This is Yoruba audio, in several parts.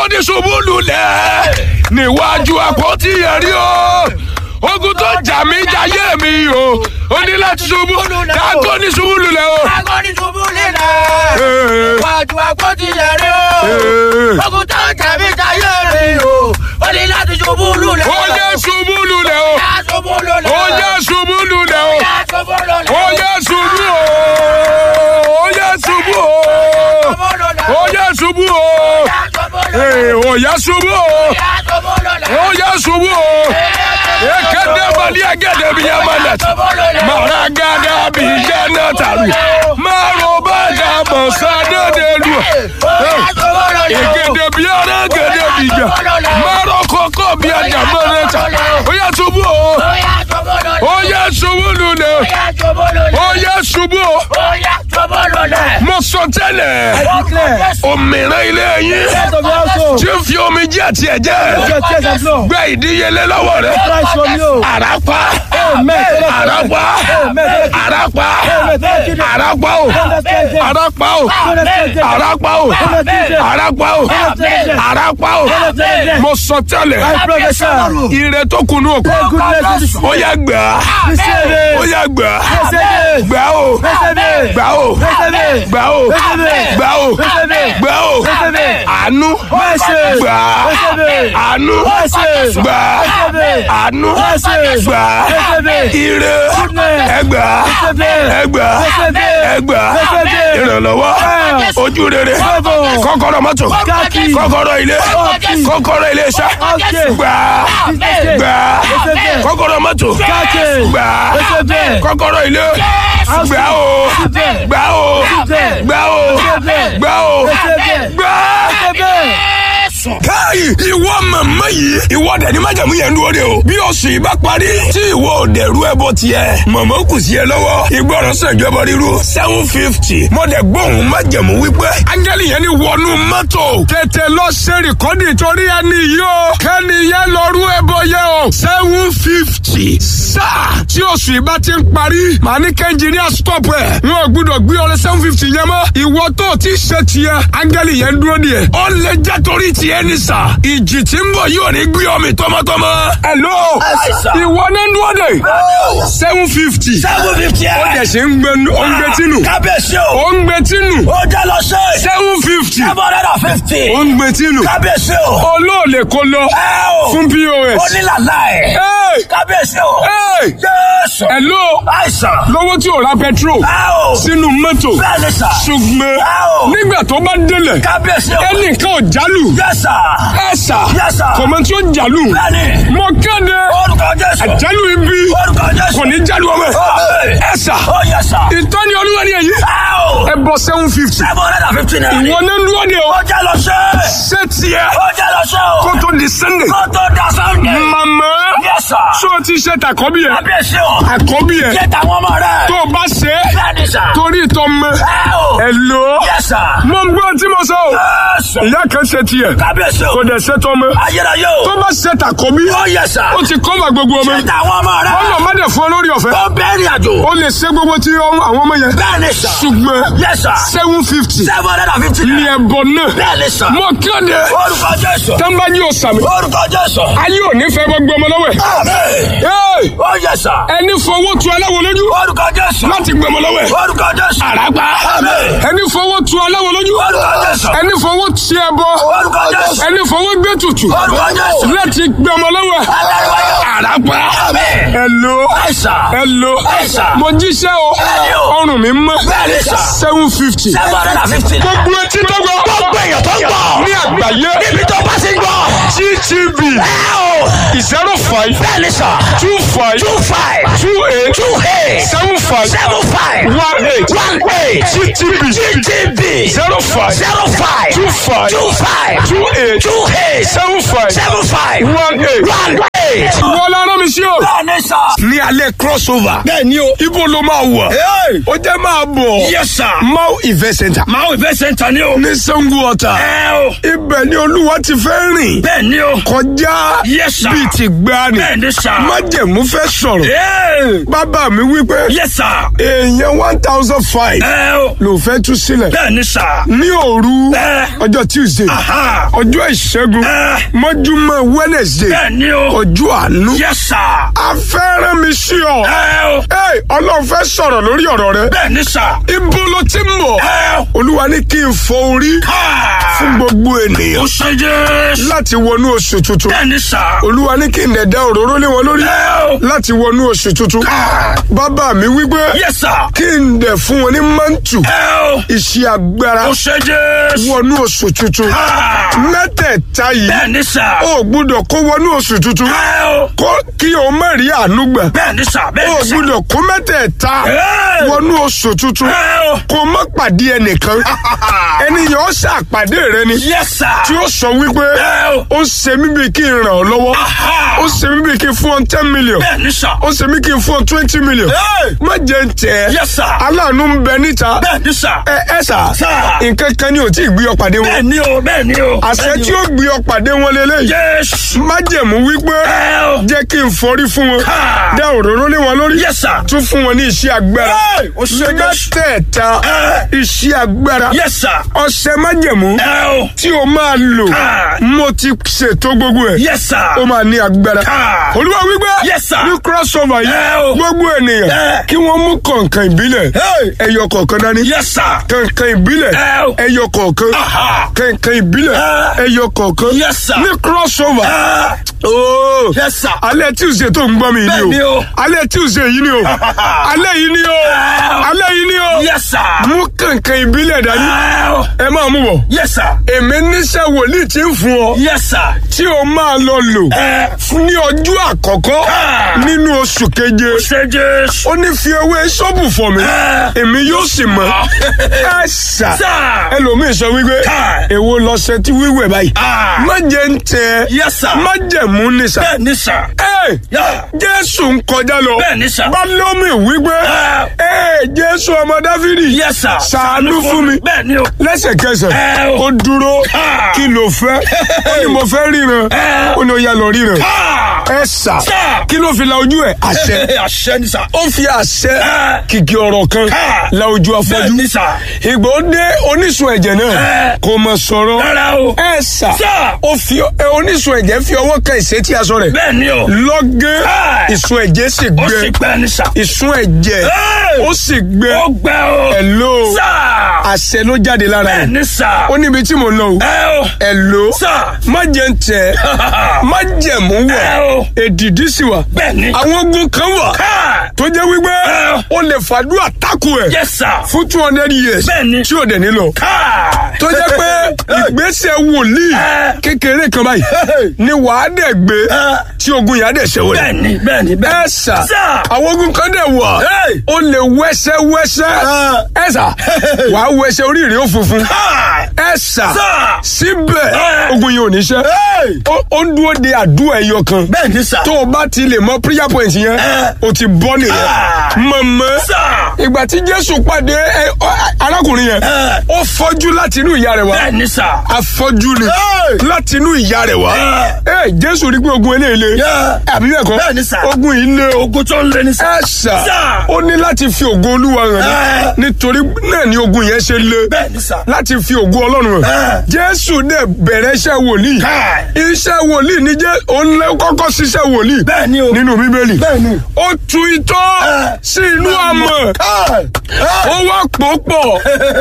Dágọ́dí ṣubú lulẹ̀ níwájú àpótí ẹ̀rí o. Ogun tó jà mí jayé mi o. Ó ní láti ṣubú. Dágọ́dí ṣubú lulẹ̀ o. Agọ́ni ṣubú lílẹ̀. Ee. Wájú àpótí ẹ̀rí o. Ee. Ogun tó jẹ̀mí jayé mi o. Ó ní láti ṣubú lulẹ̀. Ó yẹ ṣubú lulẹ̀ o. Yá ṣubú lulẹ̀. Ó yẹ ṣubú lulẹ̀ o. Yá ṣubú lulẹ̀. Ó yẹ ṣubú o. Ó yẹ ṣubú o. Ṣubú lulẹ̀. Ó yẹ ṣubú o. Yá ṣubú lulẹ̀. Ee, Ó yẹ ṣubú o. Yá ṣubú lulẹ̀. Ó yẹ ṣubú o. Ekede bali agede bi yamanet. Mara gada bi jana taru. Maro bada bosa dede lu. Egede bi ara gede bi ja. Maro koko bi ada maneta. Ó yẹ ṣubú o. Ó yẹ ṣubú lulẹ̀. Ó yẹ ṣubú o. Mo sọ tẹ́lẹ̀. Òmìnira ilé yín. Tí ń fi omi jẹ́ àti ẹ̀jẹ̀. Gbẹ ìdíyelé lọ́wọ́ rẹ̀. Àràpá. Àràpá. Àràpá. Àràpá o. Àràpá o. Àràpá o. Àràpá o. Àràpá o. Mo sọ tẹ́lẹ̀. Ire tó kunu òkú. Ó yá gbà á. Ó yá gbà á. Gbà o. Gbà o. Gbà o. Gbà o. Gbà o. Àánú. Gbà á. Àánú. Gbà á. Àánú. Gbà á. Ire. Ẹgbà á. Ẹgbà á. Ẹgbà á. Ìrànlọ́wọ́. Ojú rere. Kọ́kọ́rọ́ mọ́tò. Kọ́kọ́rọ́ ilé. Kọ́kọ́rọ́ ilé iṣẹ́. Gbà á. Gbà á. Kọ́kọ́rọ́ mọ́tò. Gbà á. Kọ́kọ́rọ́ ilé. Gbà o. Gbà o. Gbà o. Gbà o. Gbà á káyì ìwọ màmá yìí ìwọ dẹ̀ ní májàmú yẹn dúró de o bí oṣù yìí bá parí tí ìwọ ò dẹ̀rú ẹbọ tiẹ̀ màmá kù sí ẹ lọ́wọ́ ìgbọràn sànjọba ríru seven fifty mo dẹ̀ gbóhùn májàmú wípé áńgẹ́lì yẹn ní wọnú mọ́tò tètè lọ ṣe rìkọ́dì torí ẹni yìí o kẹ́ni yẹn lọ rú ẹbọ yẹn o seven fifty sáà tí oṣù yìí bá ti ń parí màá ní kẹ́ńjìníà stop ẹ̀ wọn ò gbúdọ̀ gbé ọrẹ seven fifty yẹn mọ́ ìwọ tó o ti ṣe tiẹ̀ áńgẹ́lì yẹn dúró díẹ̀ ó lè jẹ́ torí tiẹ̀ ní sà ìjì tí ń bọ̀ yóò ní gbé ọmọ tọmọtọmọ. hello ìwọ ní dúró dé seven fifty seven fifty ó ẹ̀. dẹ̀ ṣe ń gbé ó ń gbé tínú kábíyèsí o. ó ń gbé tínú ó jẹ́ lọ sí. seven fifty seven hundred and fifty. ó ń gbé tínú kábíyèsí o. olóòlè kó lọ ẹ o. fún pos. onílàlá ẹ̀. Hey! kábíyèsí o. Hey! jésù. hello àìsàn. lọ́wọ́ tí ò ra petrol ẹ o. sínú mọ́tò bẹ́ẹ̀ ni sà. ṣùgbọ́n Ow! nígbà tó bá délẹ̀ kábíyèsí o. ẹnìkan ò jálù yẹ́sà. ẹ̀sà Yes, sir. kọ̀mọ́ tí ó jálù bẹ́ẹ̀ni. mo kéde orúkọ jésù. àjálù ibi orúkọ jésù. kò ní jálù ọmọ Amen. ẹ̀sà ó yẹ́sà. ìtọ́ni olúwa ni èyí ẹ o. ẹ bọ seven fifty seven hundred and fifty naira. ìwọ ní dúró de o ó jẹ́ lọ sí. ṣé tiẹ̀ ó jẹ́ lọ sí o. kó tó di sunday kó tó da sunday. màmá yẹ́sà. ṣé o ti ṣe tàkọ́bí yẹn kábíyèsí o. àkọ́bí yẹn ṣé tàwọn ọmọ rẹ. tó o bá ṣe é bẹ́ẹ̀ni sà. torí ìtọ́ mọ́ ẹ o. ẹ lò ó yẹ́sà. mo ń gbọ́ tí mo sọ o yẹ́sà. ìyá kan ṣe tiẹ̀ kábíyèsí o. kò dẹ̀ ṣe tọ́ mọ́ ayérayé o. tó bá ṣe tàkọ́bí ó yẹ́sà. ó ti kọ́mà gbogbo ọmọ ṣé tàwọn ọmọ rẹ. ọlọ́ má dẹ̀ fún ọ lórí ọ̀fẹ́ ó bẹ́ẹ̀rì àjò. ó lè ṣe gbogbo tí ọmọ- àwọn ọmọ yẹn bẹ́ẹ̀ni sà. ṣùgbọ́n yẹ́sà. seven fifty seven hundred and fifty ní naira. ẹ̀bọ náà bẹ́ẹ̀ni sà. mo kéde orúkọ jésù. tẹ́ńbájú òsàmì orúkọ jésù. ayé ò ní fẹ́ gbogbo ọmọ lọ́wọ́ ẹ̀ àmín. Hey! ó yẹ́sà. ẹni fowó tu aláwo lójú orúkọ jésù. láti gbọmọ lọ́wọ́ ẹ̀ orúkọ jésù. àràgbá àmín. ẹni fowó tu aláwo lójú orúkọ jésù. ẹni fowó ti ẹbọ orúkọ jésù. ẹni fowó gbé tutù orúkọ jésù. láti gbọmọ lọ́wọ́ ẹ̀ aláríwáyé. àràgbá àmín. ẹ̀lò àìsà. ẹ̀lò àìsà. mo jíṣẹ́ o Bẹ́ẹ̀ni o. ọrùn mi mọ́ bẹ́ẹ̀ni sà. seven fifty seven hundred and fifty naira. gbogbo etí tó gbọ́ gbogbo èèyàn tó ń gbọ́. ní àgbáyé níbi tó bá ti ń gbọ́. ttv ẹ o. zero five bẹ́ẹ̀ni sà. two five two five. two eight two eight. seven five seven five. one eight one eight. ttv GTB. zero five zero five. two five two five. two eight two eight. seven five seven five. one eight. one eight. wọ́n lára mi sí o. bẹ́ẹ̀ni sà. ní alẹ́ crossover. bẹ́ẹ̀ni o. ibo ló máa wọ̀. ó jẹ́ máa bọ̀. yes sir. mau event center. máa wò ìfẹ́ sẹ́ńtà ni o. ní sango ọ̀tà. ẹ o. ibẹ̀ ni olúwa ti fẹ́ rìn. bẹ́ẹ̀ni ni o. kọjá Yes, sir. bíi ti gbani bẹ́ẹ̀ ni sà. májẹ̀mú fẹ́ sọ̀rọ̀ Ee. bàbá mi wípé yes sà. èèyàn one thousand five ẹ o. ló fẹ́ tú sílẹ̀ bẹ́ẹ̀ ni sà. ní òru Ẹ. ọjọ́ tuesday Aha. ọjọ́ ìṣẹ́gun Ẹ. mọ́júmọ́ wednesday bẹ́ẹ̀ ni o. ọjọ́ àánú yes sà. afẹ́rẹ́ mi sí ọ ẹ o. Ẹ, ọlọ́run fẹ́ sọ̀rọ̀ lórí ọ̀rọ̀ rẹ bẹ́ẹ̀ ni sà. ibo ló ti ń bọ̀ ẹ o. olúwa ní kí n fọ orí fún káà. gbogbo ènìyàn o ṣe jésù. láti wọnú oṣù tuntun bẹ́ẹ̀ ni sà. olúwa ní kí n dẹ̀dá òróró lé wọn lórí ẹ o. láti wọnú oṣù tuntun káà. bàbá mi wípé yes sà. kí n dẹ̀ fún wọn ní mántù ẹ o. iṣẹ́ agbára o ṣe jésù. wọnú oṣù tuntun káà. mẹ́tẹ̀ẹ̀ta yìí bẹ́ẹ̀ ni sà. o gbúdọ̀ kó wọnú oṣù tuntun ẹ o. kó kí o má rí àánú gbà bẹ́ẹ̀ ni sà. bẹ́ẹ̀ o ni sà. gbúdọ̀ kó mẹ́tẹ̀ẹ̀ta Ẹ. wọnú oṣù tuntun ẹ o. kó má pàdé ẹnìkan ẹnìyàn ó ṣàpàdé rẹ ni yes sà. tí ó sọ wípé Ẹ o. ó ṣe mí bíi kí n ràn ọ́ lọ́wọ́ Aha. ó ṣe mí bíi kí n fún ọ ten million bẹ́ẹ̀ ni sà. ó ṣe mí kí n fún ọ twenty million Ẹ. má jẹ́ ń tẹ̀ ẹ́ yes sà. aláàánú ń bẹ níta bẹ́ẹ̀ ni sà. ẹ ẹ sà Sà. nǹkan kan ni ò tí ì gbé ọ pàdé bẹ́ẹ̀ wọn ni o. bẹ́ẹ̀ ni o. àṣẹ bẹ́ẹ̀ ni tí o. ó gbé ọ pàdé wọn lélẹ́yìí Jésù. májẹ̀mú wípé ẹ o. jẹ́ kí n forí fún wọn Ha. dá òróró lé wọn lórí yes sir. tún fún wọn ní iṣẹ́ agbára Ẹ, ó ṣe Jésù. mẹ́tẹ̀ẹ̀ta Ẹ. iṣẹ́ agbára yes sir. ọṣẹ májẹ̀mú ẹ o. tí o máa lò Ha. mo ti ṣètò gbogbo ẹ̀ yes sir. ó máa ní agbára Ha. olúwa wípé Yes, sir. ní crossover Ẹ yìí o. gbogbo ènìyàn Ẹ. kí wọ́n mú kọ̀ǹkan ìbílẹ̀ Hey. ẹyọ kọ̀ọ̀kan dání yes sir. kọ̀ǹkan ìbílẹ̀ Ẹ o. ẹyọ kọ̀ọ̀kan Aha. kọ̀ǹkan ìbílẹ̀ Ẹ. ẹyọ kọ̀ọ̀kan Yes, sir. ní crossover Ah, ooo yes sir. alẹ́ tuesday tó ń gbọ́ mi Bẹ́ẹ̀ yìí ni ni o o. alẹ́ tuesday yìí ni o alẹ́ yìí ni o alẹ́ yìí ni o yes sir. mú kọ̀ǹkan ìbílẹ̀ dání ẹ o. ẹ máa mú bọ̀ yes sir. èmi níṣẹ́ wòlíì tí ń fún ọ yes sir. tí o máa lọ lò ẹ fún ní ọjọ́ àkọ́kọ́ Ah. nínú oṣù keje ṣe Jésù. ó ní fi ewé sọ́ọ̀bù fọ̀ mí Ah. èmi yóò sì mọ̀ ẹ ṣá sir. ẹlòmíì sọ wípé Ah. èwo lọ́sẹ̀ tí wíwẹ̀ báyìí Ah. má jẹ́ ń tẹ yes sir. má jẹ̀mú ní sà bẹ́ẹ̀ ni sir. ẹ Yeah. jésù ń kọjá lọ Bẹ́ẹ̀ ni sà. bálómi wípé Ah. ẹ jésù ọmọ dáfídì yes sir. ṣàánú fún mi bẹ́ẹ̀ ni o. lẹ́sẹ̀kẹsẹ̀ Ẹ o. ó dúró Ah. kí ló fẹ́ ó ní mo fẹ́ ríran Ẹ. ó ní ó yá lọ ríran Ah. ẹ sà Sà. kí ló fi la ojú ẹ àṣẹ àṣẹ ni sir. ó fi àṣẹ Ẹ. kìkì ọ̀rọ̀ kan Ah. la ojú bẹ́ẹ̀ afọ́jú ni sir. ìgbà ó dé oníṣun ẹ̀jẹ̀ náà Ẹ. kò mọ̀ sọ̀rọ̀ rárá o. ẹ sà Sà. ó fi ẹ, oníṣun ẹ̀jẹ̀ fi ọwọ́ kan ìṣẹ́tí aṣọ rẹ̀ bẹ́ẹ̀ ni o. lọ́gẹ́ Ẹ. ìsun ẹ̀jẹ̀ sì ó gbẹ sì gbẹ ni sir. ìsun ẹ̀jẹ̀ Ẹ. ó sì gbẹ ó gbẹ o. ẹ̀lò sir. àṣẹ ló jáde lára bẹ́ẹ̀ rẹ̀ ni sir. ó níbi tí mo lọ o ẹ o. ẹ̀lò sir. má jẹ́ ń tẹ̀ má jẹ̀mú wọ̀ ẹ o. èdìdí sì wà bẹ́ẹ̀ ni. àwọn ogun kan wà ká. tó jẹ́ wípé Ẹ. ó lè fàdúrà tákù ẹ̀ yes sir. fún two hundred years bẹ́ẹ̀ ni. tí ò dẹ̀ nílò ká. tó jẹ́ pé ìgbésẹ̀ wòlíì Ẹ. kékeré kan báyìí ni wàá dẹ̀ gbé Ẹ. tí ogun yà á dẹ̀ ṣẹ́wọ́ bẹ́ẹ̀ ni bẹ́ẹ̀ ni bẹ́ẹ̀ ẹ sà Sà. àwọn ogun kan dẹ̀ wà Hey. ó lè wẹ́sẹ́ wẹ́sẹ́ ẹ sà wàá wẹ́sẹ́ orí rẹ̀ ó funfun ká. ẹ sà Sà. síbẹ̀ Hey. ogun yìí ò ní ṣẹ́ ó ó ń dúró de àdúrà ẹyọ kan bẹ́ẹ̀ ni sir. tó o bá ti lè mọ prayer point yẹn Ẹ. o ti bọ́ nìyẹn Ah. mọ̀mọ́ sir. ìgbà tí jésù pàdé ẹ, ọ, arákùnrin yẹn Ẹ. ó fọ́jú láti inú ìyá rẹ̀ wá bẹ́ẹ̀ ni sir. afọ́jú ni Hey. láti inú ìyá rẹ̀ wá Ẹ. ẹ jésù rí pé ogun eléyìí Yeah. àbí bẹ́ẹ̀ kọ́ Bẹ́ẹ̀ ni sir. ogun yìí lé o ogun tó ń lé ní sir. ẹ sà Sir. ó ní láti fi ògo olúwa hàn Ẹ. ní nítorí náà ni ogun yẹn ṣe lé bẹ́ẹ̀ ni sir. láti fi ògo ọlọ́run hàn Ẹ. jésù dẹ̀ bẹ̀rẹ̀ iṣẹ́ wòlíì Káì. iṣẹ́ wòlíì ní jẹ́ òun lẹ́ kọ́kọ́ ṣiṣẹ́ wòlíì bẹ́ẹ̀ ni o. nínú bíbélì bẹ́ẹ̀ ni. ó tu itọ́ Ẹ. sí inú amọ̀ Káì. ó wá pò pọ̀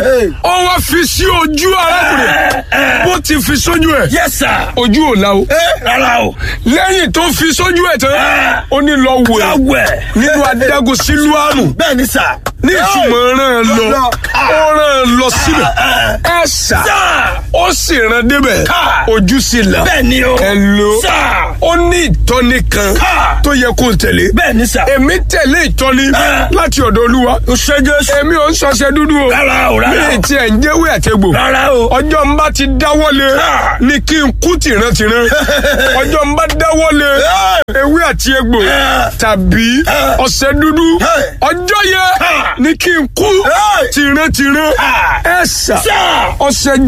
ó wá fi sí ojú arákùnrin bó ti fi sójú ẹ̀ yes sir. ojú ò la o ẹ rárá o. lẹ́yìn tó fi sójú ẹ̀ tán Ẹ. ó ní lọ wẹ̀ láwẹ̀. nínú adágún sílùámù bẹ́ẹ̀ ni sir. ní ìtumọ̀ ràn án lọ Lọ. ó ràn án lọ síbẹ̀ ẹ sà sir. ó sì ràn débẹ̀ Ká. ojú sí là bẹ́ẹ̀ ni o. ẹ lo sir. ó ní ìtọ́ni kan Ká. tó yẹ kó tẹ̀lé bẹ́ẹ̀ ni sir. èmi tẹ̀lé ìtọ́ni Ẹ. láti ọ̀dọ̀ olúwa o ṣe jésù. èmi ò ń sọṣẹ dúdú o rárá o mi rárá ì o. tiẹ̀ ń jẹ́wé àtẹ̀gbò rárá o. ọjọ́ ń bá ti dáwọ́lé Ah. ni kí n kú tìrántìrán ọjọ́ ń bá dáwọ́lé ewé àti egbò Ah. tàbí Ah. ọ̀sẹ̀ dúdú Ah. ọjọ́ yẹn Ah. ni kí n kú Ah. tìrántìrán Ah. ẹ̀sà sir. ọ̀sẹ̀ gbọ̀lọ̀ white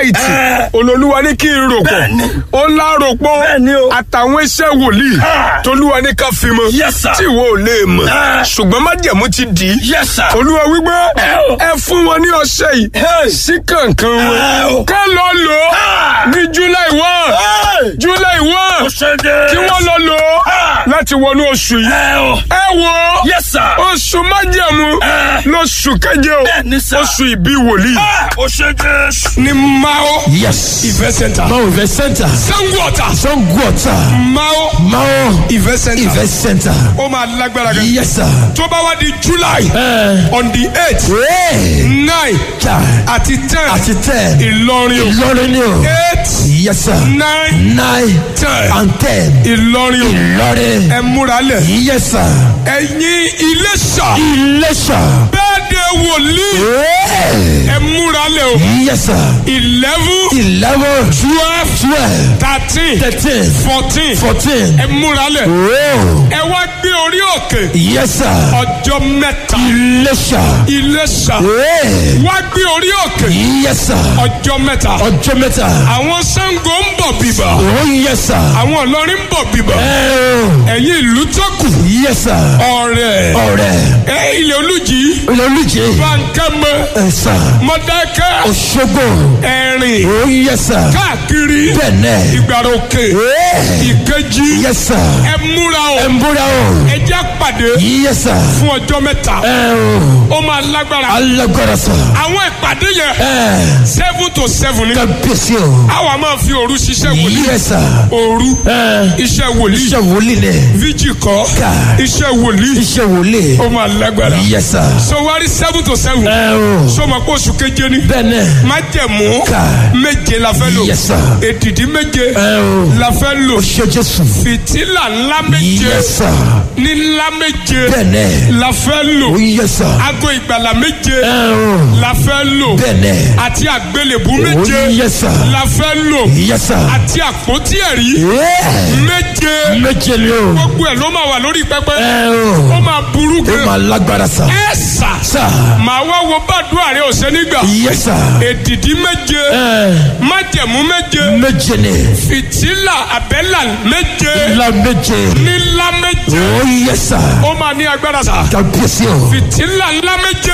náìtì Eh. olólùwà ní kí n rò pọ̀ Bẹ́ẹ̀ni. ó ńlá rò pọ̀ Bẹ́ẹ̀ni o. àtàwọn iṣẹ́ wòlíì Ah. tolúwa ní ká fi mọ́ Yes, sir. tí ìwọ ò lè mọ̀ Eh. ṣùgbọ́n májẹ̀mú ti dì í Yes, sir. olúwa wípé Eh, o. ẹ fún wọn ní ọṣẹ yìí Hey. sí kankan Eh, o. wọn ká lọ lò ó Ah. ní july one Hey. july one Ó ṣe dé. kí wọ́n lọ lò ó Ah. láti wọnú oṣù yìí Ẹ o. ẹ wò ó Yes, sir. oṣù májẹ̀mú Eh. lóṣù keje o Bẹ́ẹ̀ni, sir. oṣù ìbí wòlíì Ah, Ó ṣe Jésù. ní mao Yes. event center Mao Event Center. sango ọ̀tà Songwater. mao Mao event center Event Center. ó máa lágbára gan Yes, sir. tó bá wá di july Eh. on the eight Hey. nine Ka. àti ten Àti ten. ìlọrin o Ìlọrin ni o. eight Yes, sir. nine Nine ten and ten. ìlọrin o Ìlọrin. ẹ múra lẹ̀ Yes, sir. ẹ̀yin iléṣà Iléṣà. bẹ́ẹ̀ de wòlíì Hey. ẹ múra lẹ̀ o Yes, sir. eleven Eleven. twelve Twelve. thirteen Thirteen. fourteen Fourteen. ẹ múra lẹ̀ Oh. ẹ wá gbé orí òkè Yes, sir. ọjọ́ mẹ́ta Iléṣà. iléṣà Hey. wá gbé orí òkè Yes, sir. ọjọ́ mẹ́ta Ọjọ́ mẹ́ta. àwọn Ṣàngó ń bọ̀ bìbà Oh, yes, sir. àwọn Ìlọrin ń bọ̀ bìbà Oh. ẹ̀yin ìlú tó kù Yes, sir. ọ̀rẹ́ Ọ̀rẹ́. ẹ ilẹ̀ olùjì Olólùjẹ́. bankẹ́mẹ́ Ẹ sà. mọ̀dákẹ́ Òṣogbo. ẹ̀rìn Oh, yes, sir. káàkiri Bẹ́ẹ̀nẹ̀. ìgbàrà òkè Hey. ìkejì Yes, sir. ẹ múra o Ẹ ń búra o. ẹ jẹ́ pàdé Yes, sir. fún ọjọ́ mẹ́ta Ẹ o. ó máa lágbára Alágbára sà. àwọn ìpàdé yẹn Ẹ. seven to seven ni Kábíyèsí o. àwa máa fi òru ṣiṣẹ́ wòlíì Yes, sir. òru Ẹ. iṣẹ́ wòlíì Iṣẹ́ wòlíì ni. fíjì kọ́ Ká. iṣẹ́ wòlíì Iṣẹ́ wòlíì. ó máa lágbára Yes, sir. so wárí seven to seven Ẹ o. sọmọ pé oṣù keje ni Bẹ́ẹ̀nẹ̀. májẹ̀mú Ká. méje la fẹ́ lò Yes, sir. èdìdí méje Ẹ o. la fẹ́ lò Ṣé Jésù. fìtílà ńlá méje Yes, sir. ní ńlá méje Bẹ́ẹ̀nẹ̀. la fẹ́ lò Oh, yes, sir. aago ìgbàlà méje Ẹ o. la fẹ́ lò Bẹ́ẹ̀nẹ̀. àti àgbélébú Oh, méje yes, sir. la fẹ́ lò Yes, sir. àti àpótí ẹ̀rí Yeah. méje Méje ni o. gbogbo ẹ̀ ló máa wà lórí pẹpẹ Ẹ ó o. máa burú Ó gan máa lágbára sà. ẹ sà Sà. màá wá wo bàdúrà rẹ ọ̀sẹ̀ nígbà Yes, sir. èdìdí méje Ẹ. májẹ̀mú méje Méje ni. fìtílà àbẹ́là méje Ńlá méje. nílá méje Oh, yes, sir. ó máa ní agbára sà Kábíyèsí o. fìtílà ńlá méje